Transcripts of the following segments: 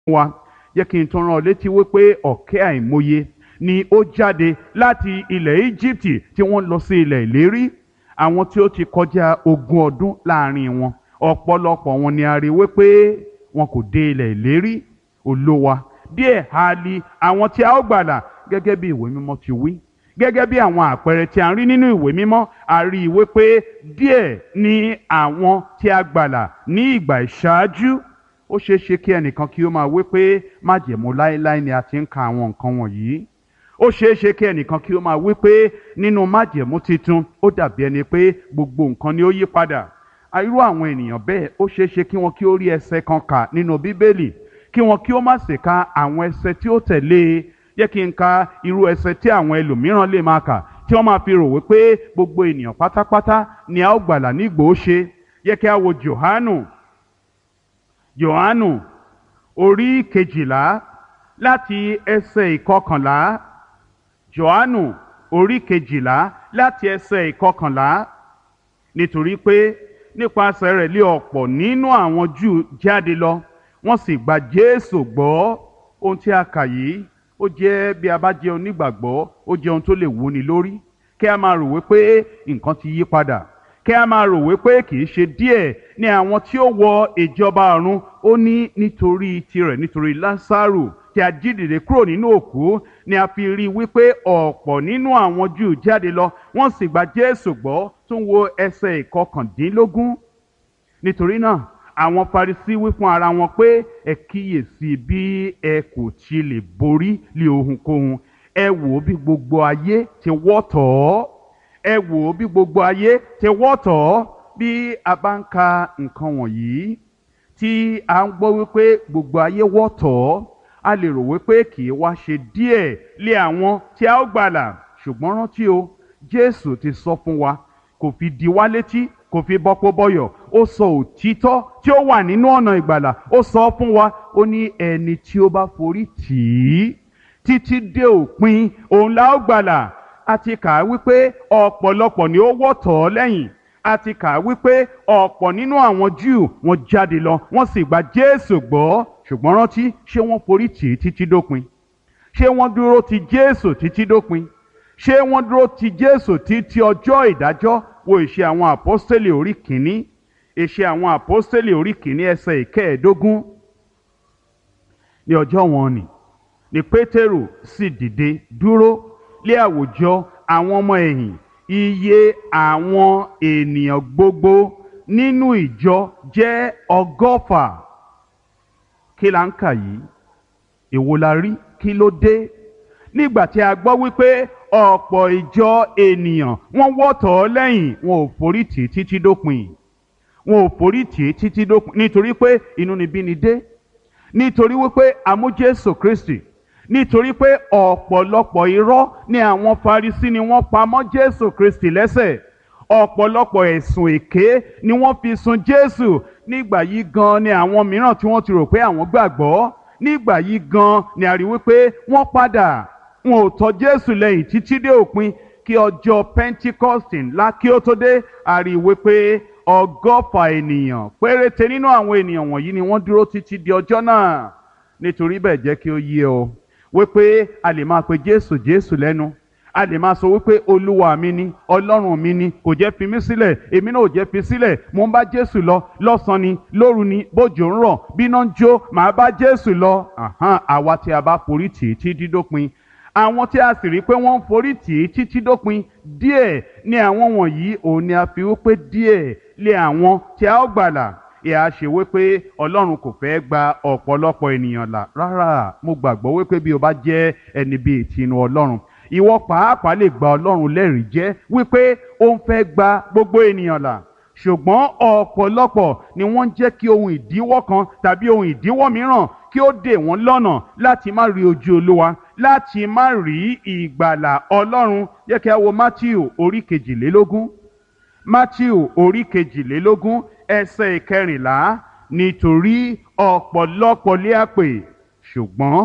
wa jẹ́ kí n tún rán ọ létí wípé ọ̀kẹ́ àìmọye ni ó jáde láti ilẹ̀ Íjíbítì tí wọ́n lọ sí ilẹ̀ ìlérí àwọn tí ó ti kọjá ogún ọdún láàrin wọn ọ̀pọ̀lọpọ̀ wọn ni a rí wípé wọn kò dé ilẹ̀ ìlérí olówa díẹ̀ ha li àwọn tí a ó gbàlà gẹ́gẹ́ bí ìwé mímọ́ ti wí gẹ́gẹ́ bí àwọn àpẹẹrẹ tí a ń rí nínú ìwé mímọ́ a rí i wípé díẹ̀ ni àwọn tí a gbàlà ní ìgbà ìṣáájú ó ṣeé ṣe kí ẹnìkan kí ó máa wí pé májẹ̀mú láéláé ni a ti ń ka àwọn nǹkan wọ̀nyí ó ṣeé ṣe kí ẹnìkan kí ó máa wí pé nínú májẹ̀mú titun ó dàbí ẹni pé gbogbo nǹkan ni ó yí padà irú àwọn ènìyàn bẹ́ẹ̀ ó ṣeé ṣe kí wọn kí ó rí ẹsẹ̀ kan kà nínú bíbélì kí wọn kí ó má sì ka àwọn ẹsẹ̀ tí ó tẹ̀lé e jẹ́ kí n ka irú ẹsẹ̀ tí àwọn ẹlòmíràn lè máa kà tí wọ́n máa fi rò wípé gbogbo ènìyàn pátápátá ni a ó gbàlà nígbò ó ṣe yẹ kí a wo Jòhánù Jòhánù orí kejìlá láti ẹsẹ̀ ìkọkànlá Jòhánù orí kejìlá láti ẹsẹ̀ ìkọkànlá nítorí pé nípasẹ̀ rẹ̀ lé ọ̀pọ̀ nínú àwọn Júù jáde lọ wọ́n sì gba Jésù gbọ́ ohun tí a kà yìí ó jẹ́ bí a bá jẹ́ onígbàgbọ́ ó jẹ́ ohun tó lè wúni lórí kí a máa rò wípé nǹkan ti yí padà kí a máa rò wípé kì í ṣe díẹ̀ ní àwọn tí ó wọ ìjọba ọ̀run ó ní nítorí tirẹ̀ nítorí Lásárù tí a jí dìde kúrò nínú òkú ni a fi rí i wípé ọ̀pọ̀ nínú àwọn Júù jáde lọ wọ́n sì gba Jésù gbọ́ tó ń wo ẹsẹ̀ ìkọkàndínlógún nítorí náà àwọn Farisí wí fún ara wọn pé ẹ kíyèsí bí ẹ kò ti lè borí lé ohunkóhun ẹ wò ó bí gbogbo ayé ti wọ́ tọ̀ ọ́ ẹ wò ó bí gbogbo ayé ti wọ́ tọ̀ ọ́ bí a bá ń ka nǹkan wọ̀nyí tí a ń gbọ́ wípé gbogbo ayé wọ́ tọ̀ ọ́ a lè rò wípé kì í wá ṣe díẹ̀ lé àwọn tí a ó gbàlà ṣùgbọ́n rántí o Jésù ti sọ fún wa kò fi di wá létí kò fi bọ́pọ̀ bọ́yọ̀ ó sọ òtítọ́ tí ó wà nínú ọ̀nà ìgbàlà ó sọ fún wa ó ní ẹni tí ó bá forí tì í títí dé òpin òun la ó gbàlà a ti kà á wípé ọ̀pọ̀lọpọ̀ ni ó wọ́ tọ̀ ọ́ lẹ́yìn a ti kà á wípé ọ̀pọ̀ nínú àwọn Júù wọ́n jáde lọ wọ́n sì gba Jésù gbọ́ ṣùgbọ́n rántí ṣé wọ́n forí tì í títí dópin ṣé wọ́n dúró ti Jésù títí dópin ṣé wọ́n dúró ti Jésù títí ọjọ́ ìdájọ́ wo ìṣe àwọn àpọ́stélì orí kìíní ìṣe àwọn àpọ́stélì orí kìíní ẹsẹ̀ ìkẹẹ̀ẹ́dógún ní ọjọ́ wọn ni ni pétérù sì dìde dúró lé àwùjọ àwọn ọmọ ẹ̀yìn iye àwọn ènìyàn gbogbo nínú ìjọ jẹ́ ọgọ́fà kí la ń kà yìí èwo la rí kí ló dé nígbà tí a gbọ́ wípé ọ̀pọ̀ ìjọ ènìyàn wọ́n wọ́tọ̀ ọ́ lẹ́yìn wọn ò forí tì í títí dópin wọn ò forí tì í títí dópin nítorí pé inúnibíni dé nítorí wípé àmú Jésù Kristi nítorí pé ọ̀pọ̀lọpọ̀ irọ́ ni àwọn Farisí ni wọ́n pa mọ́ Jésù Kristi lẹ́sẹ̀ ọ̀pọ̀lọpọ̀ ẹ̀sùn èké ni wọ́n fi sun Jésù nígbà yìí gan ni àwọn mìíràn tí wọ́n ti rò pé àwọn gbàgbọ́ nígbà yìí gan ni a rí wípé wọ́n padà wọn ò tọ̀ Jésù lẹ́yìn títí dé òpin kí ọjọ́ Pentecost ńlá kí ó tó dé a rí wípé ọgọ́fà ènìyàn péréte nínú àwọn ènìyàn wọ̀nyí ni wọ́n dúró títí di ọjọ́ náà nítorí bẹ́ẹ̀ jẹ́ kí ó yé ọ wípé a lè máa pe Jésù Jésù lẹ́nu a lè máa sọ wípé olúwa mi ni ọlọ́run mi ni kò jẹ́ fi mí sílẹ̀ èmi náà ò jẹ́ fi sílẹ̀ mo ń bá Jésù lọ lọ́sàn-án ni lóru ni bójò ń rọ̀ bíná ń jó màá bá Jésù lọ àwa tí a bá forí tì í tí dídópin àwọn tí a sì rí pé wọ́n ń forí tì í títí dópin díẹ̀ ní àwọn wọ̀nyí òun ni a fi wípé díẹ̀ lé àwọn tí a ó gbàlà ìhà ṣe wípé ọlọ́run kò fẹ́ gba ọ̀pọ̀lọpọ̀ ènìyàn là rárá mo gbàgbọ́ wípé bí o bá jẹ́ ẹni bíi tinú ọlọ́run ìwọ pàápàá lè gba ọlọ́run lẹ́rìí jẹ́ wípé ó ń fẹ́ gba gbogbo ènìyàn là ṣùgbọ́n ọ̀pọ̀lọpọ̀ ni wọ́n ń jẹ́ kí ohun ìdíwọ́ kan tàbí ohun ìdíwọ́ mìíràn kí ó dè wọ́n lọ́nà láti má rí ojú olúwa láti má rí ìgbàlà ọlọ́run jẹ́ kí a wo Matthew orí kejìlélógún Matthew orí kejìlélógún ẹsẹ̀ ìkẹrìnlá nítorí ọ̀pọ̀lọpọ̀ lé a pè ṣùgbọ́n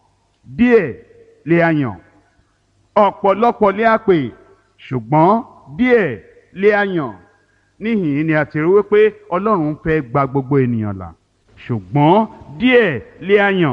díẹ̀ lé a yàn ọ̀pọ̀lọpọ̀ lé a pè ṣùgbọ́n díẹ̀ lé a yàn níhìn ni a ti rí wípé ọlọ́run fẹ́ gba gbogbo ènìyàn là ṣùgbọ́n díẹ̀ lé a yàn